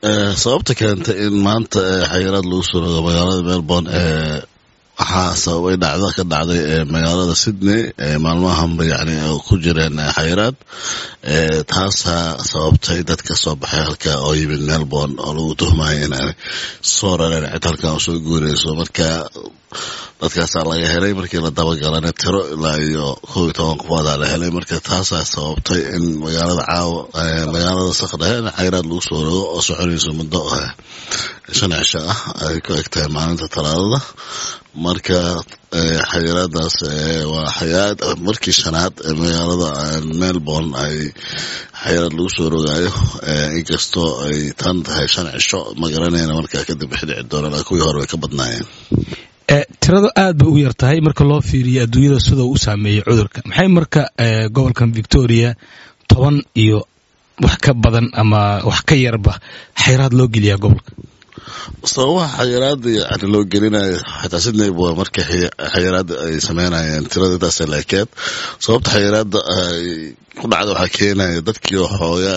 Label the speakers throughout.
Speaker 1: sababta keentay in maanta xayiraad lagu soo rogo magaalada melbourne waxaa sababay dhacdo ka dhacday magaalada sydney maalmahanba yani ku jireen xayiraad taasaa sababtay dad ka soo baxay halka oo yimid melbourne oo lagu tuhmaya inaanay soo rareen cid halkan usoo guureyso marka dadkaasaa laga helay markii la dabagalana tiro ilaa iyo kow iyo toban qofoodaa la helay marka taasaa sababtay in magaalada caawa magaalada sakdhehe in xayiraad lagu soo rogo oo soconayso muddo shan cisho ah ay ku eg tahay maalinta talaadada marka xayiraadaas waa xayiraad markii shanaad ee magaalada melbourne ay xayiraad lagu soo rogaayo inkastoo ay tan tahay shan cisho ma garanayna markaa kadib wixi dhici doona kuwii hore way ka badnaayeen
Speaker 2: tirada aad bay u yar tahay marka loo fiiriyo adduunyada sida uu u saameeyey cudurka maxay marka gobolkan victoria toban iyo wax ka badan ama wax ka yarba xayiraad loo geliyaa gobolka
Speaker 1: sababaha xayiraada yani loo gelinayo xataa sydney b markii xayiraada ay sameynayeen tirada intaasa laakeed sababta xayiraada ay ku dhacda waxaa keenaya dadkii xooga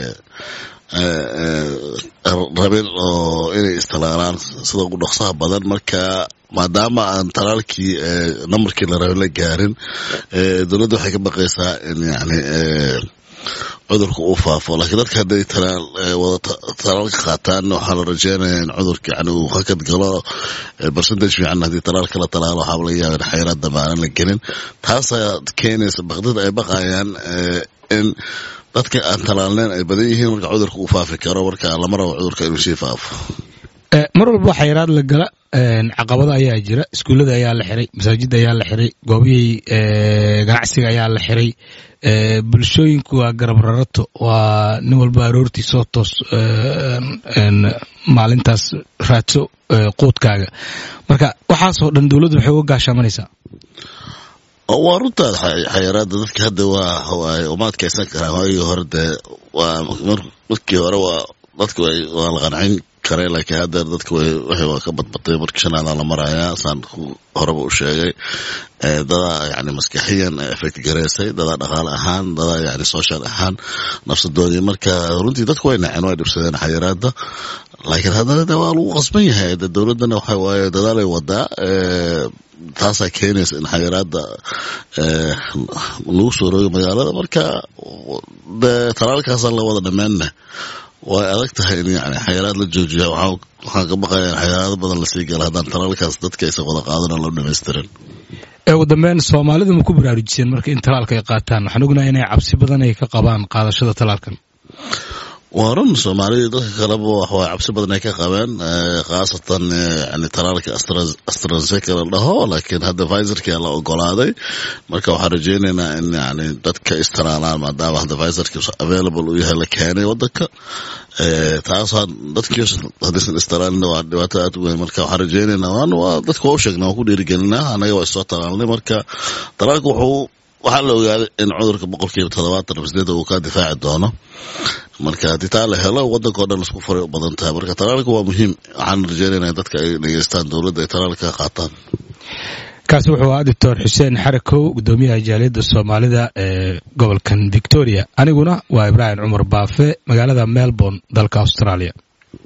Speaker 1: rabin oo inay istalaalaan sida ugu dhoksaha badan marka maadaama aan talaalkii nambarkii la rabin la gaarin dowladda waxay ka baqaysaa in yani cudurka uu faafo laakiin dadka hadday talaal wada talaalka qaataan waxaa la rajeynaya in cudurka yani uu hakad galo percentage fiican haddii talaalka la talaalo waxaaba laga yaaba in xayiraad dambe aanan la gelin taasaa keenaysa baqdid ay baqayaan in dadka aan talaalneyn ay badan yihiin marka cudurka uu faafi karo marka lama rabo cudurka inuu sii faafo
Speaker 2: mar walba xayiraad la gala caqabado ayaa jira iskuullada ayaa la xiray masaajidda ayaa la xiray goobihii ganacsiga ayaa la xiray bulshooyinku waa garab rarato waa nin walba aroortii soo toos maalintaas raadso quudkaaga marka waxaasoo dhan dowladdu waxay uga gaashaamanaysaa
Speaker 1: waa runtaa xayiraada dadka hadda waa uma adkeysan karaan waagii hore dee waa markii hore waa dadka waa la qancin kare laakiin haddeer dadka waxay waa ka badbatay markii shanaada la marayaa saan horeba u sheegay dadaa yani maskaxiyan effect gareysay dadaa dhaqaale ahaan dadaa yani social ahaan nafsadoodii marka runtii dadku way naceen way dhibsadeen xayiraada laakiin haddana de waa lagu qasban yahay de dowladdana waxa waaye dadaalay wadaa taasaa keenaysa in xayiraada lagu soo roogay magaalada marka de talaalkaasaan la wada dhammaanna way adag tahay in yani xayiraad la joojiya waxaan ka baqaya in xayiraado badan lasii gala haddaan talaalkaas dadka aysan wada qaadan loo dhamaystirin
Speaker 2: ugu dambeyn soomaalida ma ku baraarujiseen marka in talaalka ay qaataan waxaan ognahay inay cabsi badan ay ka qabaan qaadashada talaalkan
Speaker 1: waa run soomaalida dadka kaleba waxwaa cabsi badan ay ka qabeen khaasatan yani talaalka astrazeca la dhaho laakiin hadda visorkia la ogolaaday marka waxaan rajeyneynaa in yani dadka istalaalaan maadaama hadda visorki available uu yahay la keenay wadanka taasoo dadkii haddaysan istalaalin waa dhibaato aad u weyn marka waxaan rajeyneynaa waan waa dadka waa u sheegnaa waan ku dhiirigelinaa annaga waa isoo talaalnay marka talaalka wuxuu waxaa la ogaaday in cudurka boqolkiiba toddobaatan sideed uu ka difaaci doono marka haddii taa la helo wadanka o dhan isku furay u badan tahay marka talaalka waa muhiim waxaan rajeynayna dadka ay dhegeystaan dowladda ay talaalka ka qaataan
Speaker 2: kaasi wuxuu ahaa doctor xuseen xarakow gudoomiyaha jaaliyadda soomaalida ee gobolkan victoria aniguna waa ibraahim cumar baafe magaalada melbourne dalka australia